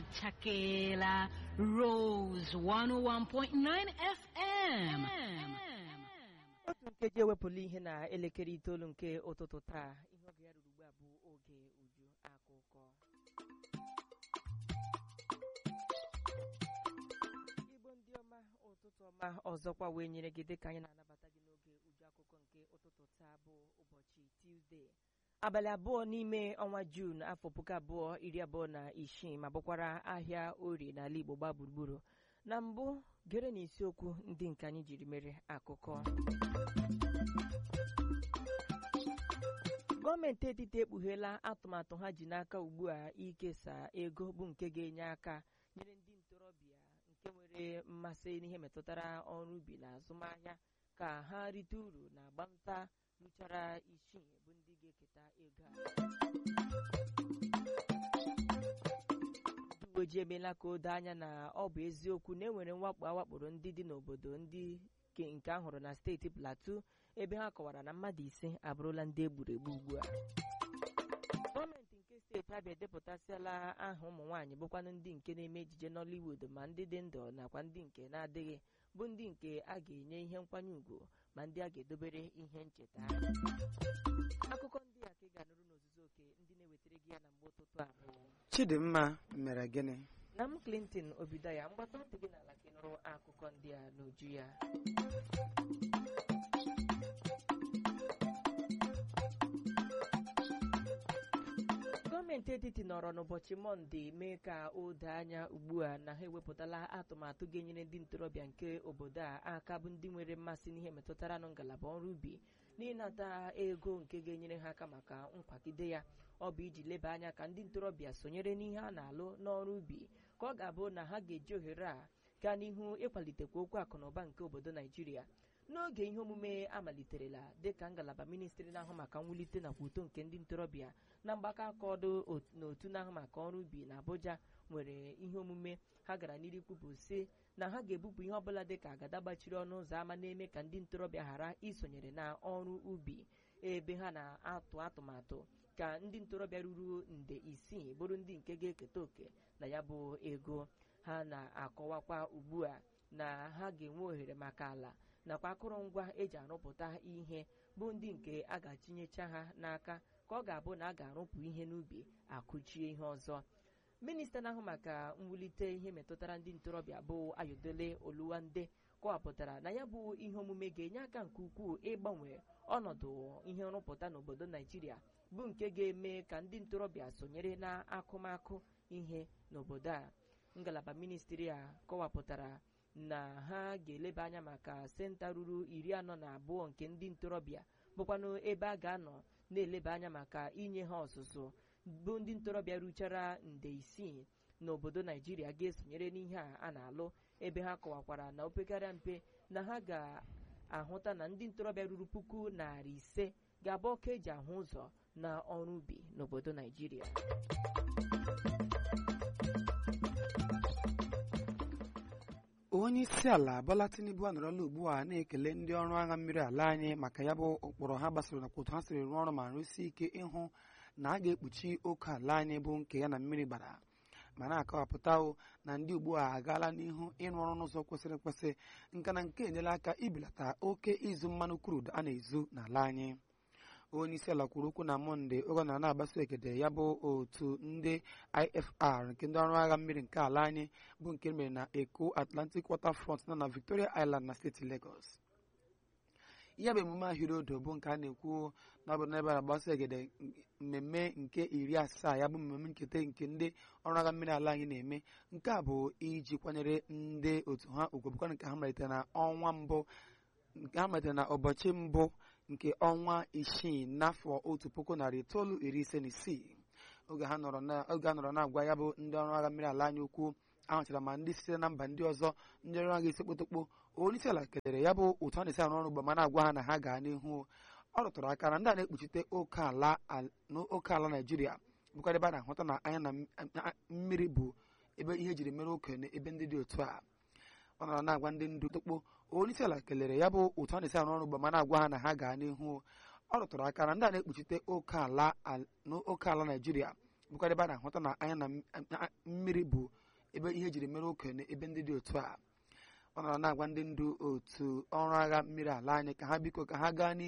Achakeela Rose 101.9 FM. otu nkeji ewepụla ihe na elekere itoolu nke ụtụtụ taa ihe oge ya ruru ugbu a bụ oge uju akụkọ igbo ndị ọma ụtụtụ ọma ọzọkwa wee nyere gị dịka anyị na-anabata gị n'oge uju akụkọ nke ụtụtụ taa bụ ụbọchị tuzdee abalị abụọ n'ime ọnwa juun afọ puku abụọ iri abụọ na isii ma bụkwara ahịa orie n'ala igbo gbaa gburugburu na mbụ gere na isiokwu ndị nke anyị jiri mere akụkọ gọọmenti etiti ekpugheela atụmatụ ha ji n'aka ugbu a ikesa ego bụ nke ga-enye aka nyere ndị ntorobịa nke nwere mmasị n'ihe metụtara ọrụ ubi na azụmahịa ka ha rite uru na agbamta rụchara isii bụ ndị ga-eketa ego a ndị uwe ojii emeela ka o doo anya na ọ bụ eziokwu na enwere mwakpo awakporo ndị dị n'obodo ndị nke nke a hụrụ na steeti plateau ebe ha kọwara na mmadụ ise abụrụla ndị egburu egbu ugbu a gọọmenti nke steeti abịa edepụtasịala aha ụmụ nwaanyị bụkwanụ ndị nke na-eme ejije nollywood ma ndị dị ndụ nakwa ndị nke na-adịghị bụ ndị nke a ga-enye ihe nkwanye ùgwù ma ndị a ga-edobere ihe ncheta akụkọ ndị a ka ị ga-anụrụ n'ozuzu oke ndị na-ewetara gị ya na mgbe ụtụtụ a bụ chidimma mere gịnị na m clinton obidaya mgbata ntị gị n'ala ka ị nụrụ akụkọ ndị a n'uju ya gọọmenti etiti nọrọ n'ụbọchị mọnde mee ka o doo anya ugbu a na ha ewepụtala atụmatụ ga-enyere ndị ntorobịa nke obodo a aka bụ ndị nwere mmasị n'ihe metụtara nụ ngalaba ọrụ ubi n'ịnata ego nke ga-enyere ha aka maka nkwagide ya ọ bụ iji leba anya ka ndị ntorobịa sonyere n'ihe a na-alụ n'ọrụ ubi ka ọ ga-abụ na ha ga-eji ohere a gaa n'ihu ịkwalitekwa okwu akụ na ụba nke obodo naijiria n'oge ihe omume amaliterela dịka ngalaba ministri na-ahụ maka mwulite nakwa uto nke ndị ntorobịa na mgbakọ aka ọdụ n'otu na-ahụ maka ọrụ ubi na abuja nwere ihe omume ha gara n'iru kwupụ sị na ha ga-ebupụ ihe ọbụla dịka agada gbachiri ọnụ ụzọ ámá na-eme ka ndị ntorobịa ghara isonyere na ọrụ ubi ebe ha na-atụ atụmatụ ka ndị ntorobịa ruru nde isii bụrụ ndị nke ga-eketa oke na ya bụ ego ha na-akọwakwa ugbu a na ha ga-enwe ohere maka ala nakwa akụrụngwa eji arụpụta ihe bụ ndị nke a ga-atinyecha ha n'aka ka ọ ga-abụ na a ga-arụpụ ihe n'ubi akụchie ihe ọzọ minista na-ahụ maka mwulite ihe metụtara ndị ntorobịa bụ ayodele oluwande kọwapụtara na ya bụ ihe omume ga-enye aka nke ukwuu ịgbanwe ọnọdụ ihe nrụpụta n'obodo naijiria bụ nke ga-eme ka ndị ntorobịa sonyere na akụmakụ ihe n'obodo a ngalaba ministri a kọwapụtara na ha ga-eleba anya maka senta ruru iri anọ na abụọ nke ndị ntorobịa bụkwanụ ebe a ga-anọ na-eleba anya maka inye ha ọzụzụ bụ ndị ntorobịa ruchara nde isii n'obodo naijiria ga-esonyere n'ihe a a na-alụ ebe ha kọwakwara na opekarịa mpe na ha ga-ahụta na ndị ntorobịa ruru puku narị ise ga-abụ ọka eji ahụ ụzọ na ọrụ ubi n'obodo naijiria onye isi ala Bola Tinubu anọrọla ugbu a na-ekele ndị ọrụ agha mmiri ala anyị maka ya bụ ụkpụrụ ha gbasara nakwa otu ha siri rụọ ọrụ ma rụsie ike ịhụ na a ga-ekpuchi oke ala anyị bụ nke ya na mmiri gbara ma na-akọwapụta na ndị ugbu a agaala n'ihu ịrụ ọrụ n'ụzọ kwesịrị ekwesị nka na nke enyela aka ibelata oke izu mmanụ krud a na-ezu n'ala anyị onye isi ala kwuru okwu na mọnde oge ọ na-agbaso ekede ya bụ otu ndị ifr nke ndị ọrụ agha mmiri nke ala anyị bụ nke mere na eko atlantic waterfront nọ na victoria island na steeti lagos ihe bụ emume ahịrịodo bụ nke a na-ekwu na ọ bụ n'ebe a na-agbaso egede mmemme nke iri asaa ya bụ mmemme nketa nke ndị ọrụ agha mmiri ala anyị na-eme nke a bụ iji kwanyere ndị otu ha ugwu bụkwa nke ha malitere na ọnwa mbụ nke ha malitere na ụbọchị mbụ nke ọnwa isii n'afọ otu puku narị itoolu iri ise na isii oge ha nọrọ na-agwa ya bụ ndị ọrụ agha mmiri ala anyị ukwu ahụchara ma ndị sitere na mba ndị ọzọ ndị ọrụ agha isi kpotokpo onye isi ala kelere ya bụ otu a na-esi arụ ọrụ ugbo ma na-agwa ha na ha gaa n'ihu ọ rụtụrụ aka na ndị a na-ekpuchite oke ala naijiria bụkwa ebe a na-ahụta na anya na mmiri bụ ebe ihe ejiri mere okenye ebe ndị dị otu a ọ nọrọ na-agwa ndị ndu tokpo onye isi ala kelere ya bụ otu a na-esi arụ ọrụ ugbo ma na-agwa ha na ha gaa n'ihu ọ rụtụrụ aka na ndị a na-ekpuchite oke ala naijiria bụkwara ebe a na-ahụta na anya na m- a- mmiri bụ ebe ihe ejiri mere okenye ebe ndị dị otu a ọ nọrọ na-agwa ndị ndu otu ọrụ agha mmiri ala anyị ka ha biko ka ha gaa n'ihu